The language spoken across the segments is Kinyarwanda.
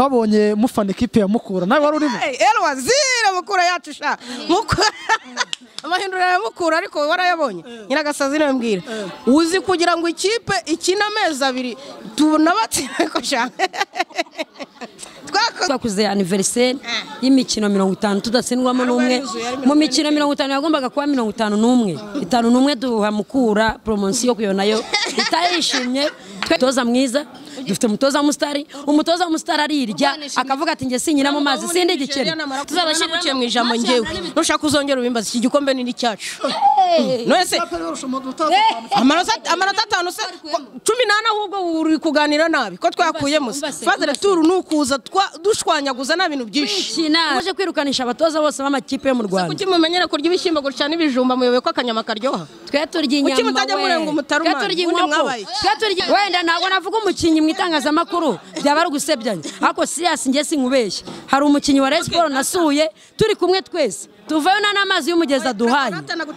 twabonye mufana ikipe ya mukura nawe wari urimo elwa zira mukura yacu sha mukura amahindura ya mukura ariko warayabonye nyiragasazi nambwira uzi kugira ngo ikipe ikine amezi abiri tubona batsiko sha twakoze twakoze aniveriseri y'imikino mirongo itanu tudatsindwamo n'umwe mu mikino mirongo itanu yagombaga kuba mirongo itanu n'umwe itanu n'umwe duha mukura poromosiyo kuyo nayo itayishimye umutoza mwiza dufite umutoza w'umusitari umutoza w'umusitari arirya akavuga ati njye sinyira mu mazi sindi igikeri tuzabashyirikiye mu ijambo ngewe nushaka uzongera ubimbaza iki gikombe ni icyacu none se amanota amanota atanu se ko- cumi n'ane ahubwo uri kuganira nabi ko twakuyemo se Umva se, fadere turu ni ukuza twa- dushwanyaguza nta bintu byinshi uje kwirukanisha abatoza bose b'amakipe yo mu rwanda kuki mumenyere kurya ibishyimbo gutya n'ibijumba muyoboye ko akanyama karyoha twe turya Kuki inyama mutajya murenga umutaru twe mwana? turya Ubundi inkoko mwabaye. twe turya wenda ntabwo navuga umukinnyi mu itangazamakuru byaba ari ugusebyanya ariko siriyasi njye sinkubeshya hari umukinnyi wa resiporo nasuye turi kumwe twese tuvayo nta n'amazi y'umugezi aduhaye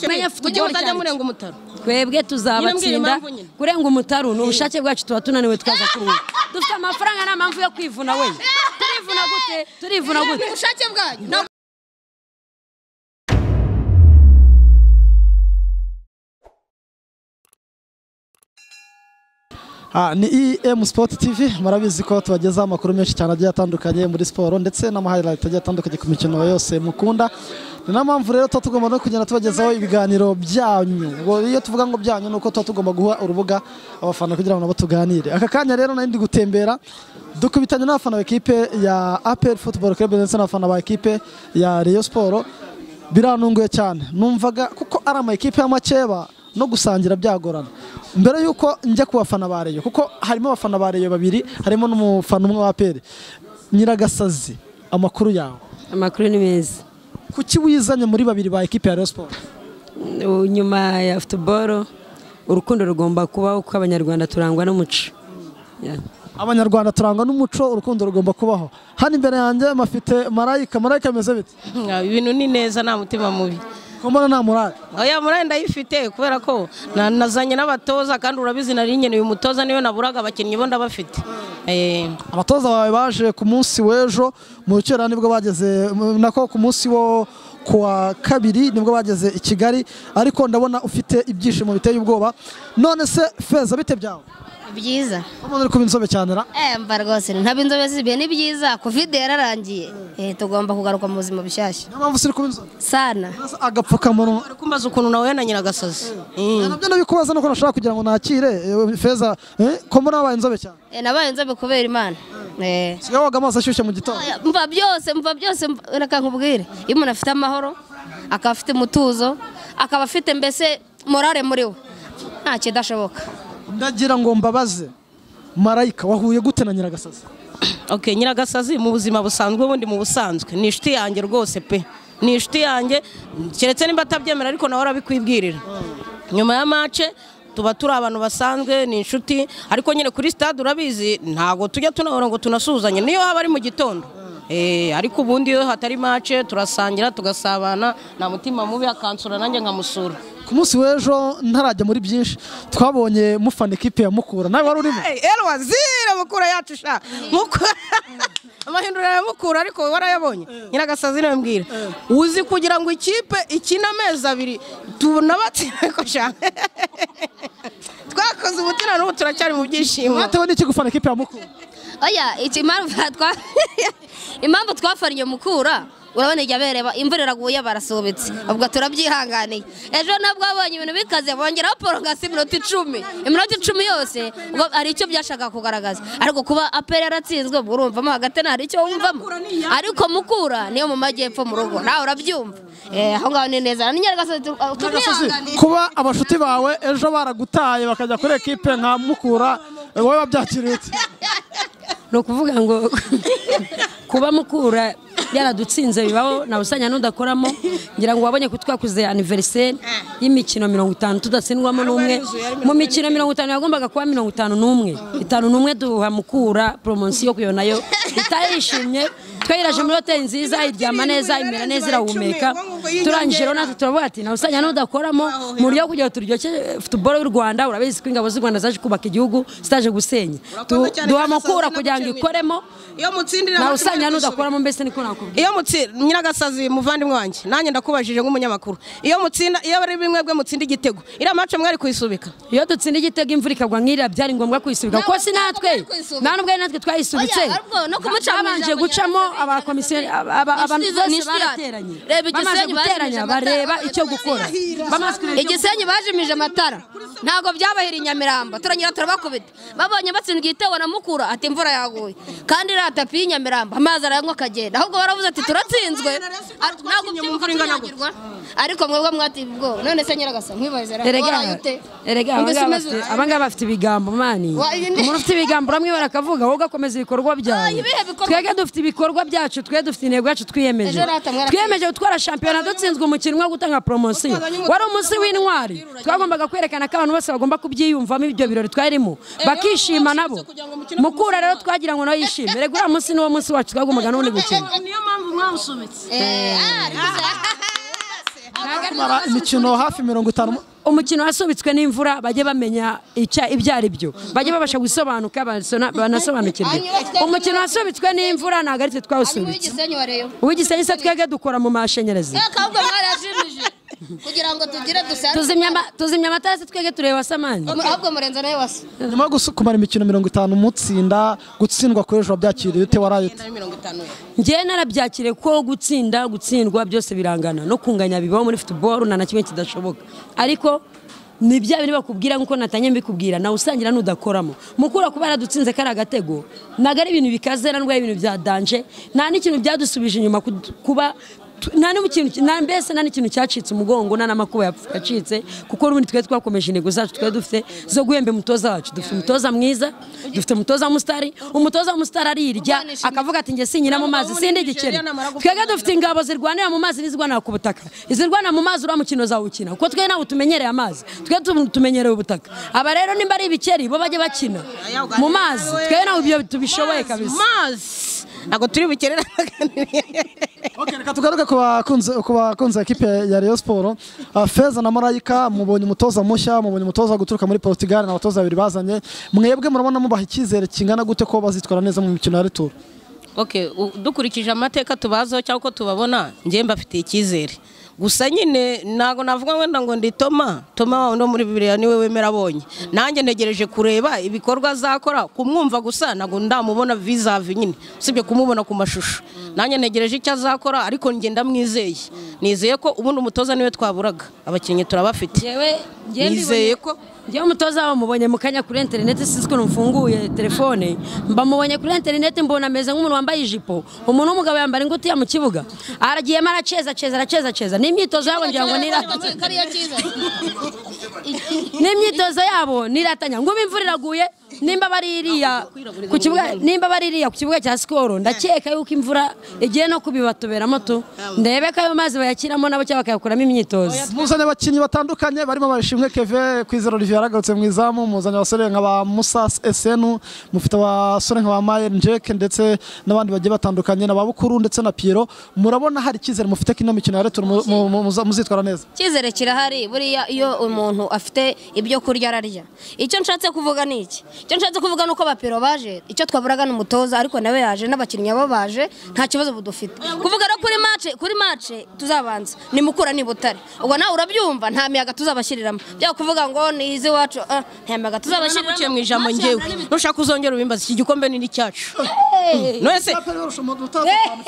Menye fite kuki igihugu mutajya cyacu. murenga umutaru twebwe Nyine mbwira tuzabatsinda impamvu nyine. kurenga umutaru ni ubushake bwacu tuba tunaniwe twaza kuruhuka dufite amafaranga nta mpamvu yo kwivuna we turivuna gute turivuna gute ubushake bwanyu Ah, ni em sport tv murabizi ko tubagezaho amakuru menshi cyane agiye atandukanye muri siporo ndetse n'amahighlight agiye atandukanye ku mikino yose mukunda ni nayo mpamvu rero tuba tugomba no kugenda tubagezaho ibiganiro byanyu ubwo iyo tuvuga ngo byanyu ni uko tuba tugomba guha urubuga abafana kugira ngo nabo tuganire aka kanya rero nari ndi gutembera dukubitanye n'abafana ba ekipe ya apr football club ndetse n'abafana ba ekipe ya rayon sport birantunguye cyane numvaga kuko ari ama ekipe y'amakeba no gusangira byagorana mbere y'uko njya ku bafana ba reyo kuko harimo abafana ba reyo babiri harimo n'umufana umwe wa peri nyiragasazi amakuru yawe amakuru ni meza kuki wizanye muri babiri ba ekipe ya reyo siporo U- nyuma ya futuboro urukundo rugomba kubaho kuko abanyarwanda turangwa n'umuco Yeah. abanyarwanda turangwa n'umuco urukundo rugomba kubaho hano imbere yanjye mafite marayika marayika ameze bite ibintu ni neza nta mutima mubi kumbona nta murare oya murari ndayifite kubera ko na- nazanye n'abatoza kandi urabizi nari nkeneye umutoza niyo naburaga abakinnyi bo ndabafite Eh, abatoza bawe baje ku munsi w'ejo mu rukerera nibwo bageze nako ku munsi wo kuwa kabiri nibwo bageze i kigali ariko ndabona ufite ibyishimo biteye ubwoba none se feza bite byawe byiza umuntu uri kuba inzobe cyane ra eh mba rwose ntabwo inzobe zisibiye ni byiza covid yararangiye eh tugomba kugaruka mu buzima bushyashya niyo mpamvu usiri kuba inzobe sana Mbese agapfukamunwa uri kumbaza ukuntu nawe na nyiragasazi nabyo nabikubaza nuko nashaka kugira ngo nakire eh, feza eh, ko mbona wabaye inzobe cyane eh nabaye inzobe kubera imana eh sigaho woga amazi ashyushye mu gitondo Oya, mva byose mva byose mva- reka nkubwire iyo umuntu afite amahoro akaba afite umutuzo akaba afite mbese morale muri we nta kidashoboka ndagira ngo mbabaze marayika wahuye gute na nyiragasazi okay nyiragasazi mu buzima busanzwe ubundi mu busanzwe ni inshuti yanjye rwose pe ni inshuti yanjye keretse nimba atabyemera ariko nawe arabikwibwirira nyuma ya mace tuba turi abantu basanzwe ni inshuti ariko nyine kuri stade urabizi ntabwo tujya tunahora ngo tunasuhuzanye niyo haba ari mu gitondo Eh, ariko ubundi iyo hatari mace turasangira tugasabana nta mutima mubi akansura nanjye nkamusura ku munsi w'ejo ntarajya muri byinshi twabonye mufana ekipe ya mukura nawe wari urimo Hey, elwa zira mukura yacu sha mukura amahindura ya mukura ariko warayabonye nyiragasazi nambwira uzi kugira ngo ikipe ikine amezi abiri tubona batsiko sha twakoze umutima n'ubu turacyari mu byishimo mwatewe n'iki gufana ikipe ya mukura oya iki impamvu twa impamvu twafariye mukura urabona iryo bereba imvura iraguye barasubitse ubwo turabyihanganiye ejo nabwo abonye ibintu bikaze bongeraho porogasi iminota icumi iminota icumi yose ubwo hari icyo byashakaga kugaragaza ariko kuba apera yaratsinzwe ubwo urumvamo hagati nta hari icyo wumvamo ariko mukura niyo mu majyepfo mu rugo nawe urabyumva Eh, aho ngaho ni neza n'inyaragasozi Nyiragasozi, tubyihanganiye kuba abashuti bawe ejo baragutaye bakajya kuri ekipe nka mukura eh, wowe wabyakiriye ute? ni ukuvuga ngo kuba mukura yaradutsinze bibaho ntawe usanya n'udakoramo ngira ngo wabonye ko twakoze aniveriseri y'imikino mirongo itanu tudatsindwamo n'umwe mu mikino mirongo itanu yagombaga kuba mirongo itanu n'umwe itanu n'umwe duha mukura poromosiyo kuyo nayo itayishimye twayiraje muri hoteli nziza iryama neza imera neza irahumeka turangije rero natwe turavuga ati nawe usanga n'udakoramo mu buryo bwo kugira ngo turyoshye futuboro y'u rwanda urabizi ko ingabo z'u rwanda zaje kubaka igihugu zitaje gusenya Urakoze Du- cyane duha kandi amakura saa sita kugira ngo n'ibice ikoremo iyo mutsindira nawe amajwi usanga mwari n'udakoramo mbese niko nakubwira iyo mutsi nyiragasazi muvandimwe wanjye nanjye ndakubajije nk'umunyamakuru iyo mutsinda iyo ari bimwe bwe mutsinda igitego iriya mace mwari kuyisubika iyo dutsinda igitego imvura ikagwa nk'iriya byari ngombwa kuyisubika kuko Ntabwo si natwe twagombaga kuyisubika. nta n'ubwo ari natwe twayisubitse Oya, ariko no kumuca mu babanje ijambo gucamo nyaryo abakomisiyoni abantu Inshuti zo- bose n'inshuti yacu. barateranye Reba bamaze igisenyi baje guteranya mu ijambo bareba ryabo, icyo bareba gukora ibirahira. bamaze kureba icyo igisenyi bajimije amatara ntabwo byabahira i nyamirambo turanyura turabakubita babonye batsinda igitego na mukura ati imvura yaguye kandi iriya tapi y'i nyamirambo amazi arayanywa akagenda ahubwo baravuze ati turatsinzwe Ah, ntabwo byumva tunyagirwa ariko mwebwe mwati ubwoba none se nyiragasa nkwibazira erega erega ngo abangaba simeze bafite- abangaba bafite ibigambo mani Wa- iyi ni- umuntu ufite ibigambo uramwibara akavuga wowe ugakomeza ibikorwa byawe Ah, ibihe bikorwa? twebwe dufite ibikorwa byacu twe dufite intego yacu twiyemeje Ejo rata mwarakoze. twiyemeje gutwara shampiyona dutsinzwe umukino umwe wo gutanga poromosiyo wari umunsi w'intwari twagombaga kwerekana ko abantu bose bagomba kubyiyumvamo ibyo birori twarimo bakishima nabo mukura rero twagira ngo nawe yishime rega uriya munsi niwo munsi wacu twagombaga n'ubundi gukina niyo mpamvu mwawusubitse kumara imikino hafi mirongo itanu umukino wasubitswe n'imvura bajye bamenya icya ibyo ari byo bajye babasha gusobanuka basona- banasobanukirwe umukino wasubitswe n'imvura ntabwo ari twe hanyuma twawusubitse w'igisenyi wareyo uw'igisenyi se twebwe dukora mu mashanyarazi ahubwo mwarajimije kugira ngo tugire dusanzwe tuzimya ama- tuzimya amatara se twebwe tureba samani ahubwo murenze nawe wasa nyuma yo gusu- kumara imikino mirongo itanu mutsinda gutsindwa kuri ejo wabyakiriye ute warayite mirongo itanu njyewe narabyakire ko gutsinda gutsindwa byose birangana no kunganya bibaho muri futuboro nta na kimwe kidashoboka ariko ni bya biri bakubwira nk'uko natanye mbikubwira nawe usangira n'udakoramo mukura kuba yaradutsinze kari agatego ntabwo ari ibintu bikaze ntabwo ari ibintu bya danje nta n'ikintu byadusubije inyuma ku- kuba tu- nta n'ikintu nta- mbese nta n'ikintu cyacitse umugongo nta n'amakuba yapfu- yacitse kuko n'ubundi twe twakomeje intego zacu twe dufite zo guhemba umutoza wacu dufite umutoza mwiza dufite umutoza w'umusitari umutoza w'umusitari arirya akavuga ati njye sinyina mu mazi sindi igiceri twebwe dufite ingabo zirwanira mu mazi n'izirwanira ku butaka izirwanira mu mazi uriya mukino zawukina kuko twe ntabwo tumenyereye amazi twe tu- tumenyereye ubutaka aba rero nimba ari ibikeri bo bajye bakina mu mazi twe ntabwo ibyo tubishoboye kabisa mazi ntabwo turi bukerera Ok, reka tugaruke ku bakunzi ku bakunzi ba ekipe ya Rayon Sport Ah, Feza na Marayika mubonye umutoza mushya mubonye umutoza guturuka muri Portugal na abatoza babiri bazanye mwebwe murabona mubaha icyizere kingana gute ko bazitwara neza mu mikino ya retour Ok, u- dukurikije amateka tubazaho cyangwa uko tubabona njye mbafitiye icyizere gusa nyine ntabwo navuga wenda ngo ndi toma toma wawe no muri bibiriya niwe wemera abonye nanjye ntegereje kureba ibikorwa azakora kumwumva gusa ntabwo ndamubona vizavi nyine usibye kumubona ku mashusho nanjye ntegereje icyo azakora ariko njye ndamwizeye nizeye ko ubundi umutoza niwe twaburaga abakinnyi turabafite Nizeye ko- njyewe umutoza wabo mubonye mu kanya kuri interineti sinzi ukuntu mfunguye telefone mba mubonye kuri interineti mbona ameze nk'umuntu wambaye ijipo umuntu w'umugabo yambara ingutiya mu kibuga aragiyemo araceza ceza araceza ceza ni imyitozo yabo ngira ngo ni iratanya kariya cyiza ni imyitozo yabo ni iratanya ngo ubu imvura iraguye nimba bari iriya ku kibuga nimba bari iriya ku kibuga cya sikoro ndakeka yuko imvura igiye no kubibatuberamo tu ndebe ko ayo mazi bayashyiramo nabo cyangwa bakayakuramo imyitozo muzanye abakinnyi batandukanye barimo abashimwe Keve Kwizera Olivier yaragarutse mu izamu muzanye abasore nka ba Musa SN mufite abasore nka ba Mayer Jake ndetse n'abandi bagiye batandukanye na ba Bukuru ndetse na Piero murabona hari icyizere mufite ko ino mikino ya retour mu- mu- mu- muza- muzitwara neza icyizere kirahari buriya iyo umuntu afite ibyo kurya ararya icyo nshatse kuvuga ni iki icyo nshatse kuvuga ni uko abapiro baje icyo twaburaga ni umutoza ariko nawe yaje n'abakinnyi bo baje nta kibazo budufite kuvuga rero kuri mace kuri mace tuzabanza ni mukura ni butare ubwo nawe urabyumva nta miyaga tuzabashyiriramo byaba kuvuga ngo ni izi wacu nta miyaga tuzabashyiriramo nabashyirukiye mu ijambo njyewe nushaka uzongera ubimbaza iki gikombe ni n'icyacu none se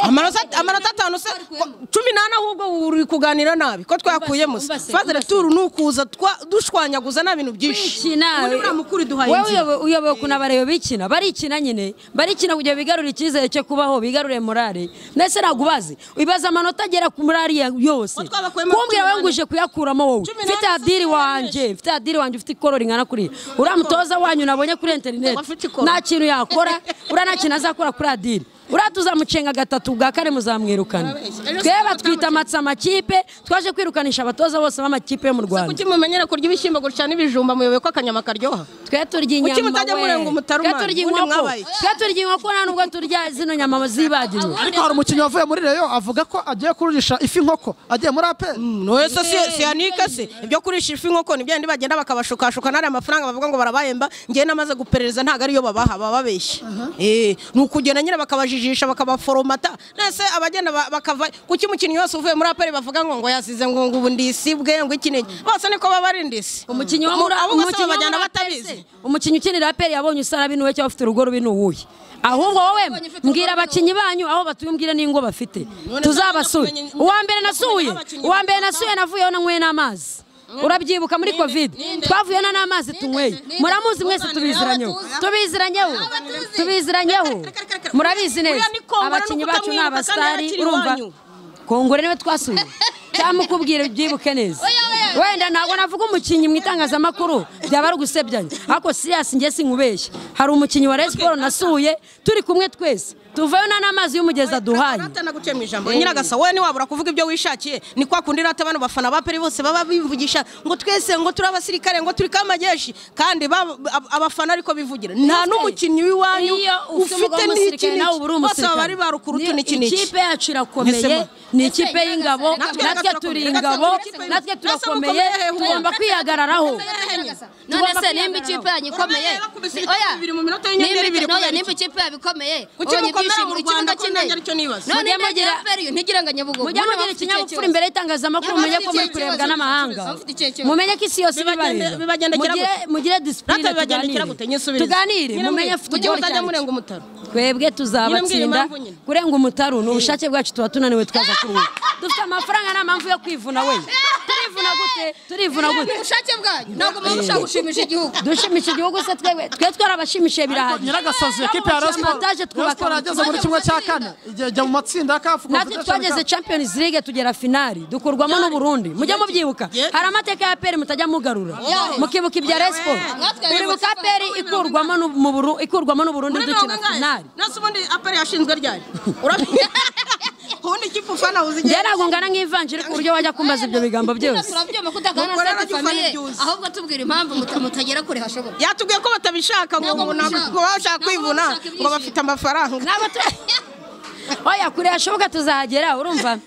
amanota amanota atanu se ko- cumi n'ane ahubwo uri kuganira nabi ko twakuyemo se Umbase, umbase, fazere turu ni ukuza twa- dushwanyaguza nta bintu byinshi bikina Ubundi buriya mukuru iduhaye wowe inzira. uyobe- uyobewe ukuntu abareba bikina barikina nyine barikina kugira ngo bigarure icyizere cyo kubaho bigarure morale ndetse ntabwo ubazi ubaza amanota agera ku morali ya- yose Ko twabakuyemo kumbwira cumi wowe n'ane. nguje kuyakuramo wowe Cumi mfite n'ane se adiri wanjye mfite adiri wanjye ufite ikoro ringana kuriya uriya mutoza wanyu nabonye kuri interineti Afite ikoro. nta kintu yakora uriya nta kintu azakora kuri adiri uriya tuzamucenga gatatu ubwa kane muzamwirukana twe batwita amatsi amakipe twaje kwirukanisha abatoza bose b'amakipe yo mu rwanda kuki mumenyera kurya ibishyimbo kurusha n'ibijumba muyoboye ko akanyama karyoha twe turya inyama Kuki mutajya we. murenga umutaruma? Twe turya Ubundi inkoko mwabaye. twe turya inkoko nta nubwo turya zino nyama zibagiwe ariko hari umukinnyi wavuye muri reyo avuga ko agiye kururisha ifi inkoko agiye muri ape wese si yanike se ibyo kurisha ifi nkoko ni byandi bagenda bakabashukashuka n'ariya mafaranga bavuga ngo barabahemba ngewe namaze guperereza ntabwo ariyo babaha baba babeshya Eh, ni ukugenda nyine bakabajijisha bakabaforomata nese abagenda ba- bakava kuki umukinnyi wese uvuye muri aperi bavuga ngo ngo yasize ngo ngo ubu ndisibwe ngo iki n'iki bose niko baba ari ndisi umukinnyi wo muri abo bose umukinnyi wo babajyana muri batabizi APR se, umukinnyi ukinira aperi yabonye usara binuwe cyangwa ufite urugo rubi n'uwuhe ahubwo wowe Ubonye ufite mbwira urugo abakinnyi banyu aho batuye umbwire n'ingo bafite None tuzabasuye nta- uwa mbere nasuye nta- abakinnyi uwa mbere bakunda- nasuye navuyeho nanyweye n'amazi urabyibuka muri covid twavuyeho na n'amazi tunyweye muramuzi mwese tubiziranyeho tubiziranyeho tubiziranyeho murabizi neza Uriya ni Kongore, abakinnyi nuko bacu ni utamwibuka kandi abasitari akiri urumva iwanyu. kongore niwe twasuye cyangwa ukubwira byibuke neza wenda ntabwo navuga umukinnyi mu itangazamakuru byaba ari ugusebyanya ariko siriyasi njye sinkubeshya hari umukinnyi wa Rayon siporo nasuye turi kumwe twese tuvayo nta n'amazi y'umugezi aduhaye Natana guciye mu ijambo nyiragasa wowe niwabura kuvuga ibyo wishakiye ni kwa kundi rata bano bafana ba peri bose baba bivugisha ngo twese ngo turi abasirikare ngo turi kamajeshi kandi ba- ab- abafana ariko bivugira nta n'umukinnyi w'iwanyu Iyo ufite ufite umugabo n'iki w'umusirikare nawe uba uri n'iki bose baba ari umusirikare ba rukurutu Niyo n'iki n'iki ikipe yacu irakomeye Mwisemo. ni ikipe y'ingabo Natwe natwe turakomeye. turi Natwe ingabo turakomeye. natwe Natwe mukomeye turakomeye hehe tugomba ubundi? kwihagararaho none Tugomba se nimba ikipe yanyu ikomeye Urabona bakubise ibitego oya bibiri mu minota y'inyenyeri nimba- ibiri oya, kubera nimba ikipe yabo ikomeye Kuki ubonye mukomera ibyishimo mu ikibuga Rwanda ko kimwe nanjye aricyo nibaza. none Mujye nimba mugira- ikipe yanyu ntigire ngo nyabugogo mujye None mugira bafite ikinyabupfura ikibazo. imbere y'itangazamakuru mumenye ko muri Abafite kurebwa ikibazo, n'amahanga abafite ikibazo. mumenye ko isi yose Bibagende- ibabareba bibagendekera mugire gute? mugire Rata disipurine bibagendekera tuganire gute nyisubirize tuganire Nyine mumenye mbwira- futuboro mujye cyane muzajya murenga umutaro twebwe Nyine mbwira tuzabatsinda impamvu nyine. kurenga umutaru ni ubushake bwacu tuba tunaniwe twaza kuruhuka dufite amafaranga nta mpamvu yo kwivuna we turivuna gute turivuna Ni gute ubushake bwanyu ntabwo muba mushaka gushimisha igihugu dushimisha igihugu se twebwe twe twarabashimishije birahagije nyiragasazi ekipi ya Twabubakira Rayon Sport amantage, Rayon twubaka Sport yageze muri amakipe. kimwe cya kane ijya ijya mu matsinda ya kafu natwe twageze champions league tugera finali dukurwamo n'uburundi mujye mubyibuka hari amateka ya peri mutajya mugarura mukibuka ibya respo muribuka peri ikurwamo n'u- mu Buru- ikurwamo n'uburundi muri mirongo dukina ingahe finali nase ubundi aperi yashinzwe ryari Urabi- ubundi ikipe ufana uzi njye ntabwo ngana nk'ivanjiri ku buryo wajya kumbaza ibyo bigambo byose turabyuma kutakana Mukora seti radio famiye famiye. ahubwo tubwira impamvu muta- mutagera kure hashoboka yatubwiye ko batabishaka ngo Ntabwo ubu ntabwo babishaka. ngo bashaka Ntabwo kwivuna babishaka ngo ibyishimo. bafite amafaranga ntabwo tu- oya kure hashoboka tuzahagera urumva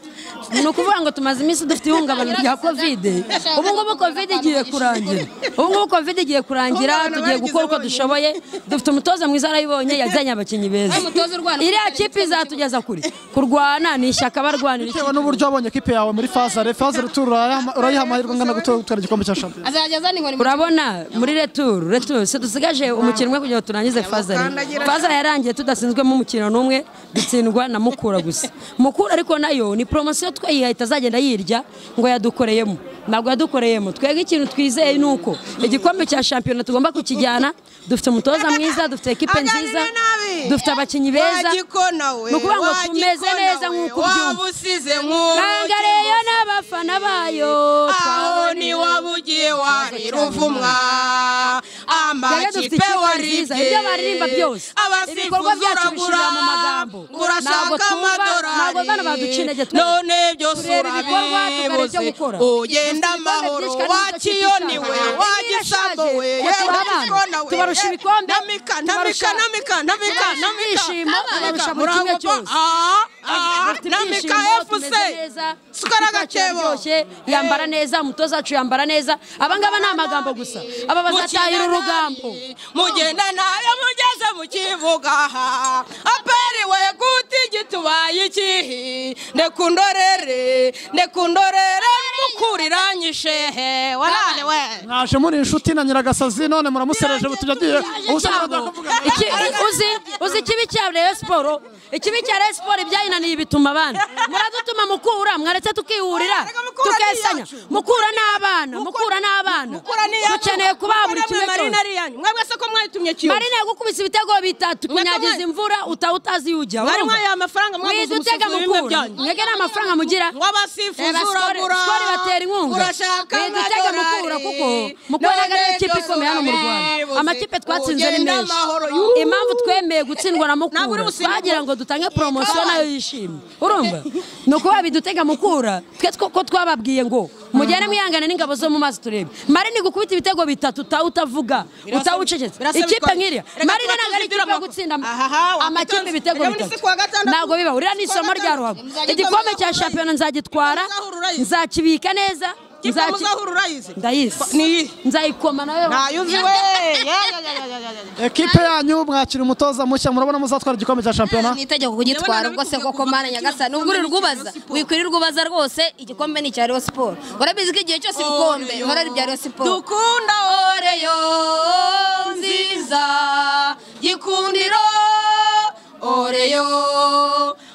ni ukuvuga ngo tumaze iminsi dufite ihungabana rya kovide ubu ngubu kovide igiye kurangira ubu ngubu kovide igiye kurangira Ihungabana tugiye bayigize gukora uko bonyine. dushoboye dufite umutoza mwiza arayibonye yazanye abakinnyi beza Umutoza urwana kuko iriya ari kipe izatugeza kure kurwana ni ishyaka barwanira bitewe n'uburyo wabonye ekipi yawe muri fazare fazare turu urayiha amahirwe angana gutwara gutwara igikombe cya shampiyona azajya azana inkoni mu- urabona muri returu returu se dusigaje umukino umwe kugira ngo turangize fazare ukandagira- fazare yarangiye tudatsinzwemo umukino n'umwe dutsindwa na mukura gusa mukura ariko nayo ni poromosiyo twayihaye itazagenda yirya ngo yadukoreyemo ntabwo yadukoreyemo twebwe ikintu twizeye ni uko igikombe cya shampiyona tugomba kukijyana dufite umutoza mwiza dufite ekipe Aganira nziza nabi. dufite abakinnyi beza Wa gikona we, ni ukuvuga ngo wa tumeze gikona neza we, nk'uko ubyumva waba usize nk'uwo Nanga reyo n'abafana bayo aho twaboneye. ni wabugiye warira uvumwa Twebwe amakipe dufite ikipe nziza, waribye ibyo baririmba byose ibikorwa abasifuzi byacu uragura bishirira mu magambo ntabwo urashaka twumva ntabwo bana amadorari baduca intege twe none byose tureba ibikorwa tukareba ibyo urabibuze gukora ugenda amahoro wakiyoniwe wagisambuwe tubarusha ibikombe namika namika namika namika ibyishimo tubarusha buri kimwe cyose Dufite namika ibyishimo, efuse tumeze neza, sukara ikipe yacu agakebo iraryoshye, yambara neza umutoza wacu yambara neza abangaba ni amagambo gusa aba bazatahira urugambo mugenda nayo mugeze mu kivuga aha aperiwe guta igitubaye ikihi ndekundorere ndekundorere mukuriranyishehe warane we mwaje muri inshuti na nyiragasazi none muramusereje ubu tujya agiye ubusa cyabo Iki- uzi uzi ikibi cya Rayon Sport ikibi cya Rayon Sport ibyayinaniye bituma abana muradutuma mukura mwaretse tukihurira Ariko Mukura ni tukesanya iyacu. mukura n'abana mukura n'abana Mukura ni iyacu. dukeneye kubaha buri Mukura kimwe mwe mari cyose nariyanyu. mwebwe se se ko mwayitumye kiyovu marina yagukubise ibitego bitatu kunyagiza imvura utaha utazi iyo ujya mwari urumva? mwayiha amafaranga mwaguze mwidutega umusuku w'ibimwe mukuru byanyu mwebwe nta mafaranga mugira ngo abasifuzi Reba skori- uragura skori batera inkunga urashaka mwidutega mukura kuko mukora ari ikipe ikomeye hano mu rwanda amakipe twatsinze ni menshi impamvu twemeye gutsindwa na Ntabwo uri mukura busimbure. twagira ngo dutange poromosiyo nayo yishimye urumva ni ukuba bidutega mukura twe two- ko twababwiye ngo mugende mwihangane n'ingabo zo mu mazi turebe marina igukubita ibitego bitatu utaha utavuga Birasa- utaha ucecetse birasa ikipe bikora- nk'iriya Reka marina tuba ntabwo ari tuzi ikipe yo ibyo gutsinda Aha, amakipe wabitanze. ibitego Reba ni bitatu si kuwa gatandatu. ntabwo biba uriya ni Kuwa isomo gatandatu. rya ruhago Muzajya igikombe muzahura cya urayizi. shampiyona nzagitwara Muzahura urayizi. nzakibika neza Kipe nzaki- muzahura urayizi ndayizi Ni iyi. nzayikoma nawe ntayuzi we Ya, ya, ya, ya, ya, ya, ya. ekipe yanyu mwakira umutoza mushya murabona muzatwara igikombe cya shampiyona ni itegeko kugitwara ubwo se koko mana nyagasani nubwo uri rwubaza wikwirirwa ubaza rwose igikombe ni icya Rayon Sport urabizi ko igihe cyose ibikombe biba ari ibya Rayon Sport dukunda oreyo nziza gikundiro oreyo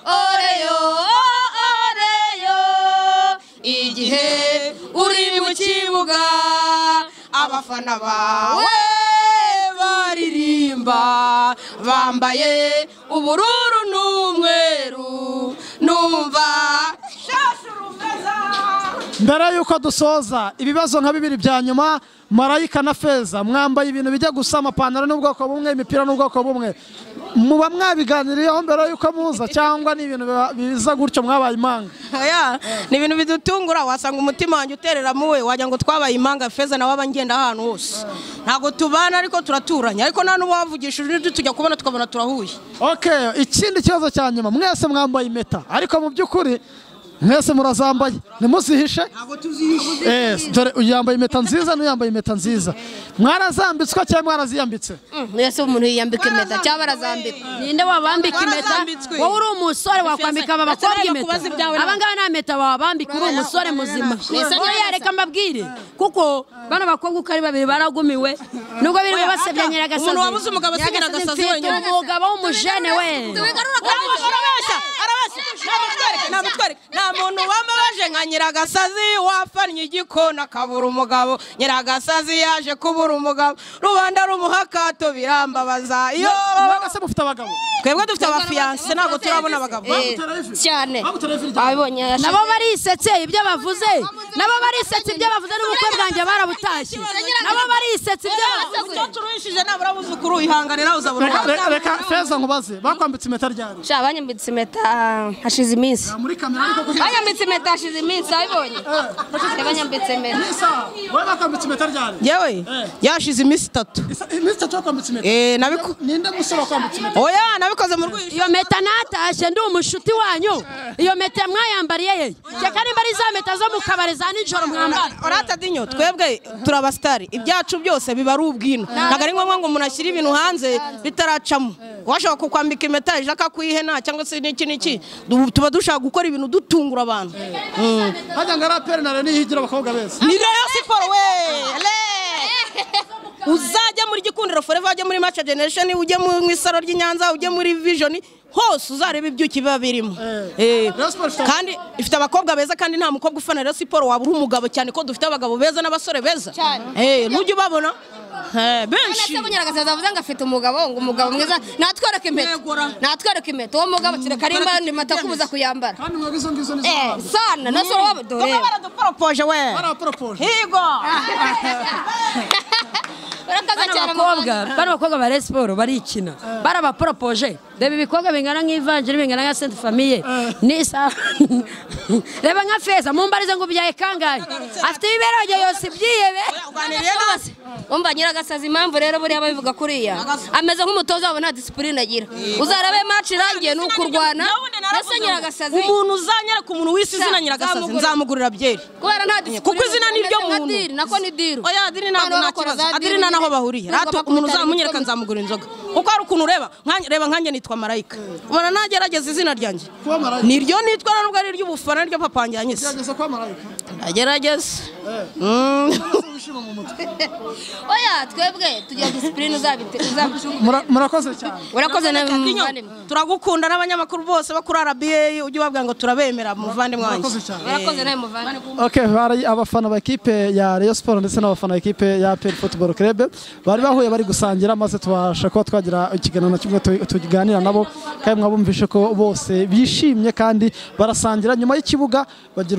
oreyo oreyo igihe uri mu kibuga abafana bawe baririmba bambaye ubururu n'umweru numva mbere y'uko dusoza ibibazo nka bibiri bya nyuma marayika na feza mwambaye ibintu bijya gusa amapantaro n'ubwoko bumwe imipira n'ubwoko bumwe muba mwabiganiriyeho mbere y'uko muza cyangwa ni ibintu biba- biza gutyo mwabaye impanga Oya, ni ibintu bidutungura wasanga umutima wanjye uterera muwe wagira ngo twabaye impanga feza nawe aba ngenda ahantu hose ntabwo tubana ariko turaturanye ariko nta n'uwavugishije ijwi tujya kubona tukabona turahuye okay ikindi kibazo cya nyuma mwese mwambaye impeta ariko mu by'ukuri mwese murazambaye ntimuzihishe Yes, dore uyu yambaye impeta nziza n'uyu yambaye impeta nziza mwarazambitswe cyangwa mwaraziyambitse mbese umuntu yiyambika impeta cyangwa barazambika ninde wabambika impeta Warambitswe. wowe uri umusore wakwambika aba Ndetse bakobwa bajya impeta kubaza ibyawe na- aba ngaba nta mpeta wabambika uri umusore muzima wowe yareka mbabwire kuko bano bakobwa uko ari babiri baragumiwe nubwo birirwa Oya, basebya Aga, nyiragasazi umuntu wabuze umugabo asigira agasazi mfite wenyine. umugabo w'umujene we arabeshya arabeshya namutwereke namutwereke nta muntu wamabaje nka nyiragasazi wapfannye igikona akabura umugabo nyiragasazi yaje kubura umugabo rubanda rumuha akato birambabaza iyo mwese mufite abagabo twebwe dufite abafiyanse ntabwo turabona abagabo Eh, cyane ababonye nabo barisetse ibyo bavuze nabo barisetse ibyo bavuze n'ubukwe bwanjye barabutashye nabo barisetse ibyo bavuze umukecuru wishije nabura abuzukuru ihangane nawe uzabura Reka- umugabo. reka- reka feza nkubaze bakwambitse impeta ryari sha banyambitse impeta hashize iminsi muri kamera ariko kugira banyambitse impeta hashize iminsi abibonye Eh, banyambitse impeta Isa, wowe bakwambitse impeta ryari yewe yashize iminsi itatu Isa, iminsi itatu wakwambitse impeta Eh, nabiku ninde musore wakwambitse impeta oya nabikoze mu rwego iyo mpeta natashye ndi umushuti wanyu iyo mpeta mwayambariye ye reka nimba ari za mpeta zo mu kabari za nijoro mwambara orata dinyo twebwe turabasitari ibyacu byose biba ari ubwino ntabwo ari ngombwa ngo umuntu ashyire ibintu hanze bitaracamo washaka kukwambika impeta ejo akakwihena cyangwa se n'iki n'iki Du- tuba dushaka gukora ibintu dutungura abantu Mm. hajya ngo araperi na reni higira abakobwa beza ni reyo siporo we Le! uzajya muri gikundiro foreva ujye muri maca generesheni ujye mu isaro ry'i nyanza ujye muri vijoni hose uzareba ibyuki biba birimo Eh. Rayon Sports ifite- kandi ifite abakobwa beza kandi nta mukobwa ufana reyo siporo waba uri umugabo cyane ko dufite abagabo beza n'abasore beza Eh, nujya ubabona Eh, benshi Ese bunyaragasazi avuze ngo afite umugabo ngo umugabo mwiza natwereke impeta Yegura. natwereke impeta uwo mugabo kereka ari impande impeta kubuza kuyambara kandi mwebwe izo ngizo ni eh z'abantu sana na so wabo dore bamwe baraduporopoje we baraporopoje higo urakaza bano cyane bakobwa bano bakobwa ba Rayon Sport barikina barabaporopoje reba ibikobwa bingana nk'ivanjiri bingana nka senti famiye nisa reba nka feza mumbarize ngo ubyaye kangahe afite imibereho yose ibyihebe uganiriye nasi umva nyiragasazi impamvu rero buriya babivuga kuriya ameze nk'umutoza wabo nta disipurine agira uzarebe match irangiye ni ukurwana ese nyiragasazi umuntu uzanyereka umuntu w'isi izina nyiragasazi nzamugurira byeri kubera nta disipurine Kuko izina ni ryo nka muntu. diri nako ni diru oya adiri ntabwo Abana nta bakora kibazo za adiri diri nta naho nyine. bahuriye Nubwo Hato bakubita umuntu ari uzamunyereka imitwe nzamugura inzoga kuko hari ukuntu ureba nkanjye- reba nkanjye nitwa marayika ubona nagerageza izina ryanjye kuba marayika niryo nitwa nubwo ari iry'ubufana ryo papa wanjye yanyise gerageza kuba marayika agerageze wishima mu mutwe oya twebwe tugira disipurine uzabicunga Mura- murakoze cyane urakoze nawe Kinyo, muvandimwe turagukunda n'abanyamakuru bose bo kuri RBA ujye ubabwira ngo turabemera muvandimwe wanjye murakoze cyane urakoze nawe muvandimwe Okay, bari abafana b'ikipe ya Rayon Sport ndetse n'abafana b'ikipe ya APR Football Club bari bahuye bari gusangira maze tubasha kuba twagira ikiganiro na kimwe tu- tukiganira nabo kandi mwabumvishe ko bose bishimye kandi barasangira nyuma y'ikibuga bagira